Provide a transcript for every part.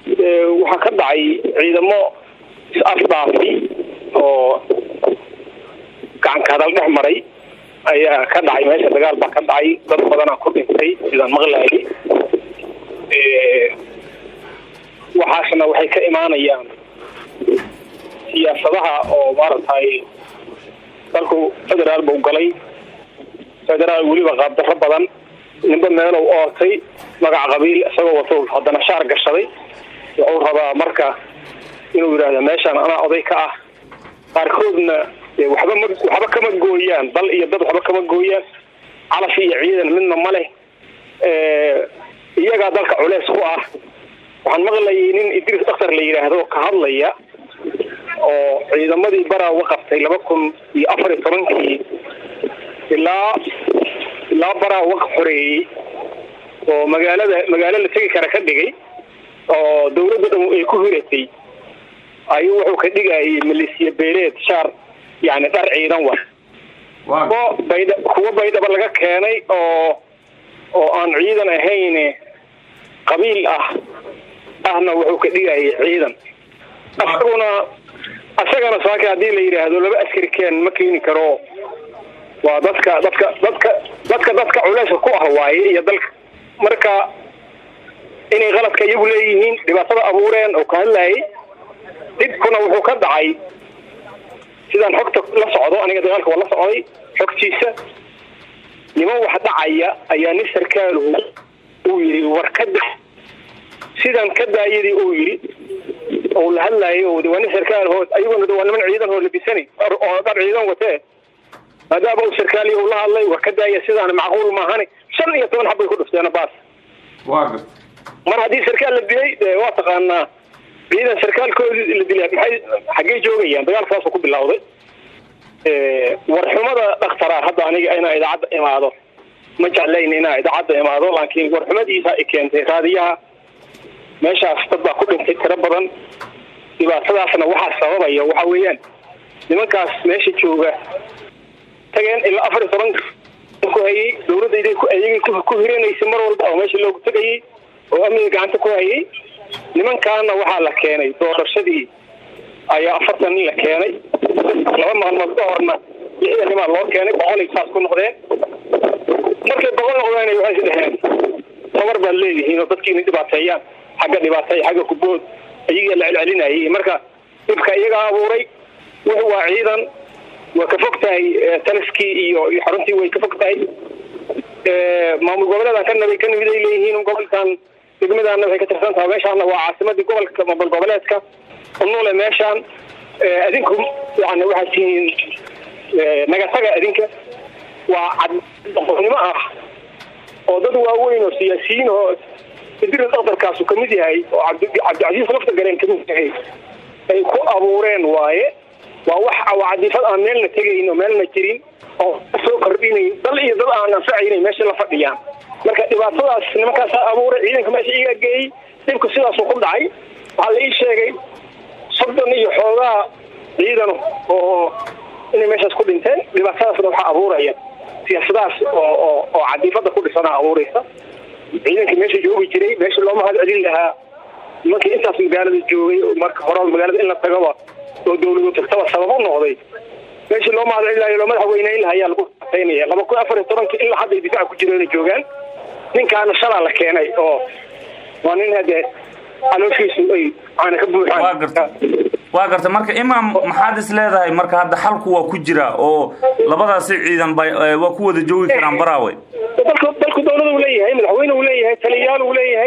waxaa ka dhacay ciidamo is-afdhaafi oo gacanka hadal dhex maray ayaa ka dhacay meesha dagaal baa ka dhacay dad badanaa ku dhintay sidaan maqlaayay waxaasna waxay ka imaanayaan siyaasadaha oo maaragtay dalku federaal buu galay federaal weliba qaabdarro badan ninba meelow ootay magac qabiil isagoo wato haddana shaar gashaday wuxuu rabaa marka inuu yidhaahdo meeshaan anaa oday ka ah qaarkoodna waxba ma waxba kama gooyaan dal iyo dad waxba kama gooyaan calaf iyo ciidan midna ma leh iyagaa dalka culeys ku ah waxaan maqlayay nin idris daktar la yidhaahdo ka hadlaya oo ciidamadii baraawa qabtay laba kun iyo afar iyo tobankii ilaa ilaa baraawa xoreeyey oo magaalada magaalo la tegi kara ka dhigay oo dawladda dhan ay ku hiratay ayuu wuxuu ka dhigayay maleesiya beeleed shaar yani dhar ciidan wa kuwo baydha kuwo baydhaba laga keenay oo oo aan ciidan ahayn qabiil ah ahna wuxuu ka dhigayay ciidan asaguna asagana saaka haddii la yidhaahdo laba askari keen ma keeni karo waa dadka dadka dadka dadka dadka culeyska ku ah waaye iyo dalka marka inay qaladka iyagu leeyihiin dhibaatada abuureen oo ka hadlayay dhibkuna wuxuu ka dhacay sidaan xogta la socdo aniga dagaalka waa la socday xogtiisa niman wax dhacaya ayaa nin sarkaaluhu uu yidhi war ka da sidaan ka daayadii uu yidhi oo la hadlaayay oo waa nin sarkaal hood ayaguna waa niman ciidan hoo labisanay oo dhar ciidan watee maadaama uu sarkaaliy uu la hadlay war ka daaya sidaan macquul maahani shan iyo toban xabbay ku dhufteen baas mar haddii sarkaal la dilay de waa taqaanaa ciidan sarkaalkoodii la dilay maxay xaggey joogayaan dagaalkaasuu ku bilawday warxumada dhaktara hadda aniga inaa idaacadda imaado ma jeclayn inaa idaacadda imaado laakiin warxumadiisa i keentay raadiyaha meeshaas dad baa ku dhintay tiro badan dhibaatadaasna waxaa sababaya waxa weeyaan nimankaas meesha jooga tageen ilaa afar iyo toban ku hayay dawladayday ayagay ku hiranaysa mar walba oo meesha loogu tegayay oo amniga gacanta ku hayay nimankaana waxaa la keenay doorashadii ayaa afartan nin la keenay laba maalmood ka horna lixdan nimaa loo keenay boqolay saas ku noqdeen markay boqol noqdeen waxay is dheheen tabar baad leedihiin oo dadki inay dhibaateeyaan xagga dhibaateeya xagga kubood ayagaa la celcelinayay marka dhibka iyagaa abuuray wuxu waa ciidan waa ka fog tahay taliskii iyo iyo xaruntii way ka fog tahay maamul goboleedan ka nabay ka nimid ay leeyihiin gobolkan degmadaana waxay ka tirsan tahay meeshaana waa caasimadii gobolka maamul goboleedka unuule meeshaan adinku yani waxaad tihiin nagataga adinka waa cadnimo ah oo dad waaweyn oo siyaasiyiin oo idris daktarkaasu kamid yahay oo cabdicasiis lafta gareen kamid yahay ay ku abuureen waaye waa wax cadiifad aan meelna tegayn oo meelna jirin oo soo kordhinayn dal iyo dad aan anfacayna meesha la fadhiyaan marka dhibaatadaas nimankaasaa abuuray ciidanka meesha iyagaa geeyey dhibku sidaasuu ku dhacay waxaa la ii sheegay soddon iyo xoogaa ciidan oo inay meeshaas ku dhinteen dhibaatadaasna waxaa abuuraya siyaasadahaas oo oo oo cadiifada ku dhisanaa abuuraysa ciidankii meesha joogi jiray meesha loo mahad celin lahaa nimankii intaas magaalada joogay marka hore magaalada in la tagaba oo dawladu tagtaba sabab u noqday meeshii loo mahad celinayo loo madaxweyneyn laha ayaa lagu ataynaya laba kun afar iyo tobankii ilaa hadday difaaca ku jireen joogaan ninkaana shalaa la keenay oo waa nin hadee calooshiisu ay aana ka buuxaan waa garta marka imaam maxaad is leedahay marka hadda xalku waa ku jira oo labadaasi ciidan ba waa ku wada joogi karaan baraawe dalku dalku dawlada uu leeyahay madaxweyne uu leeyahay taliyayaal uu leeyahay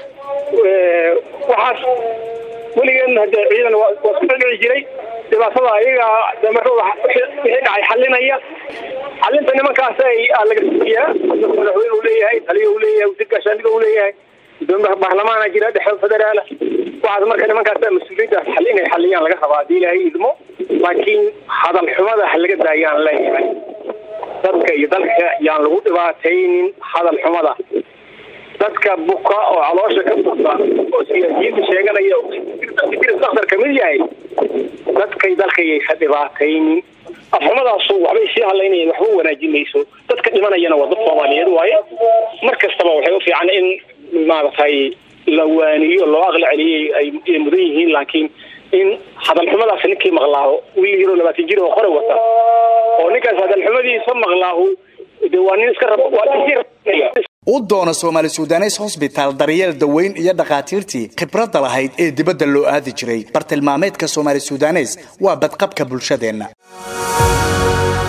waxaas weligeedna hadee ciidan waa isku dhadhici jiray dhibaatada ayagaa damarada wixii dhacay xalinaya xalinta nimankaas laga siiyaa madaxweyne uu leeyahay taliya uu leeyahay wasiir gaashaandhiga uu leeyahay gudoomiyaha baarlamaana jira dhexe federaala waxaas marka nimankaas mas-uuliyiintaas xal inay xaliyaan laga rabaa haddii ilaahay idmo laakiin hadal xumada ha laga daayaan leeyahay dadka iyo dalka yaan lagu dhibaataynin hadal xumada dadka buka oo caloosha ka buka oo siyaasiyiinta sheeganaya daktar kamid yahay dadkay dalkayaysa dhibaataynin afxumadaasu waxbay sii hadlaynayeen waxba wanaajin mayso dadka dhimanayana waa dad soomaaliyeed waaye mar kastaba waxay u fiican in maaragtay la waaniyo loo aqli celiyey ay mudan yihiin laakiin in hadalxumadaas ninkii maqlaaho wiil yaroo labaatan jir oo qore wata oo ninkaas hadalxumadiisa maqlaahu de waa nin iska rab u doono soomaali sudanes hosbitaal daryeel daweyn iyo dhakhaatiirtii khibradda lahayd ee dibadda loo aadi jiray bartilmaameedka soomaali sudanes waa badqabka bulshadeenna